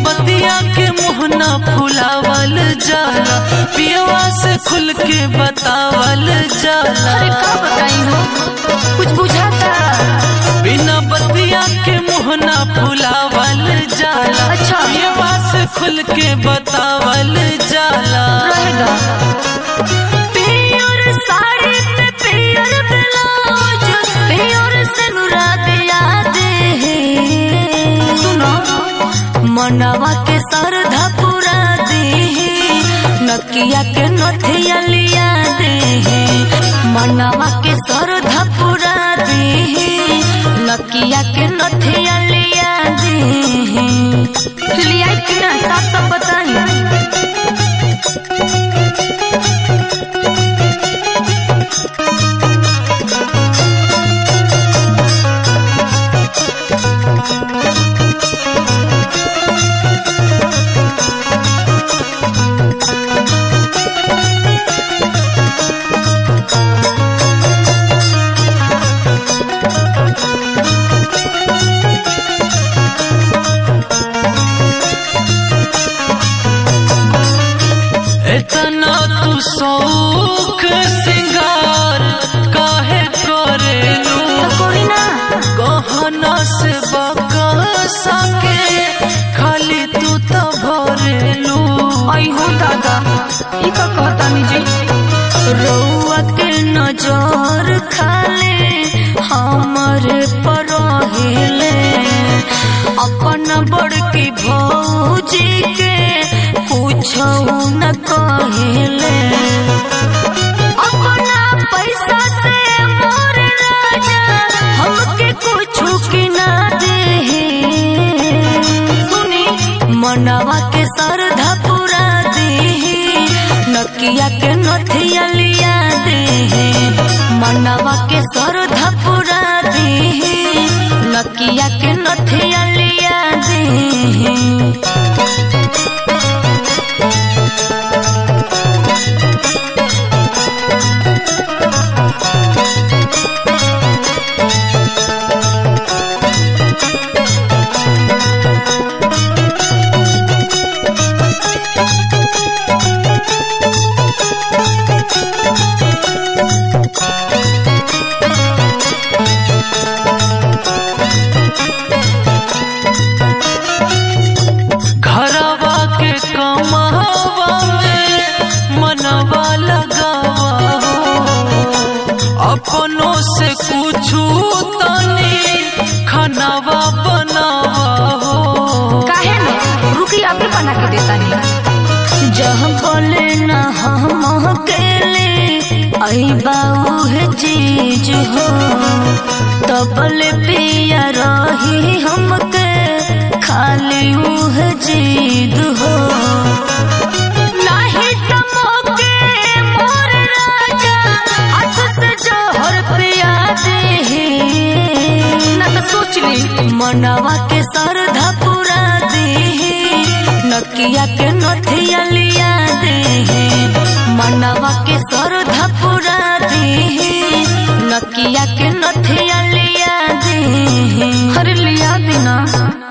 बतिया के मुहना फुलावल जाला पियवा से खुल के बतावल जाला अरे का बताई हो कुछ बुझाता बिना बतिया के मुहना फुलावल जाला अच्छा। पियवा से खुल के बतावल जाला रहेगा पियर साड़ी पे पियर ब्लाउज पियर से नुरा दिया दे सुनो मनवा के सरधा पूरा दे नकिया के नथिया लिया दे मनवा के सरधा पूरा दे नकिया के नथिया लिया दे लिया कि ना साफ साफ बताई इतना तू शौक सिंगार काहे करेलू तो कोई ना गहना से बकसा के खाली तू तो भरेलू आई हो दादा ई का कहता निजी रउआ के नजर खाले हमरे पर हेले अपन बड़की भौजी के पूछो न कहेले अपना पैसा से मोर राजा हमके कुछ की ना दे सुनी मनवा के सरधा पूरा दे नकिया के नथिया लिया दे मनवा के सरधा पूरा दे नकिया के नथिया लिया दे घरवा के कमावा में मनवा लगावा हो अपनों से कुछू तनी खानावा बनावा हो काहे न रुकी आपके बना के देता नहीं जहाँ बोले न हम अकेले आई बाऊ है चीज हो तबले पिया रही हमके खाली उह जीद हो नाही त मोके मोर राजा हाथ से जोहर पिया दे ना तो सोच ली मनवा के सरधा पूरा दे नकिया के नथिया लिया दे मनवा के सरधा पूरा दे नकिया के नथिया लिया दे हर लिया देना